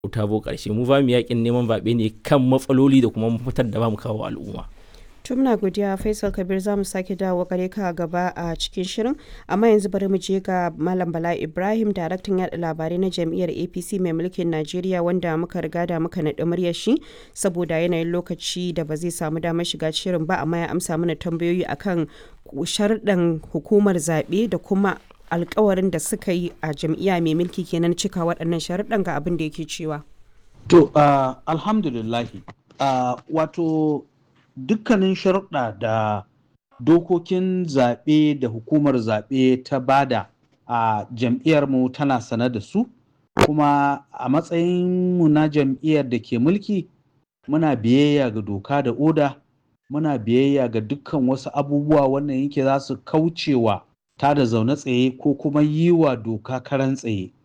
ta bo ƙarshe mu ba mu yakin neman zaɓe ne kan matsaloli da kuma mafitar da ba mu kawo al'umma. tumna godiya faisal kabir za mu sake dawo gare ka gaba a cikin shirin amma yanzu bari mu je ga malam bala ibrahim daraktan yada labarai na jam'iyyar apc mai mulkin najeriya wanda muka riga da muka naɗi muryar shi saboda yanayin lokaci da ba zai samu damar shiga shirin ba amma ya amsa mana tambayoyi akan sharɗan hukumar zaɓe da kuma alkawarin da suka yi a jam'iyya mai mulki kenan cika waɗannan sharuɗan ga abin da yake cewa. To, uh, alhamdulillahi, uh, wato dukkanin sharuɗa da dokokin zaɓe da hukumar zaɓe ta bada a jam'iyyarmu tana sane da su, kuma a matsayinmu na jam'iyyar da ke mulki muna biyayya ga doka da oda, muna biyayya ga dukkan wasu abubuwa wannan yake za su kaucewa ta da zaune tsaye ko kuma yi wa doka karan tsaye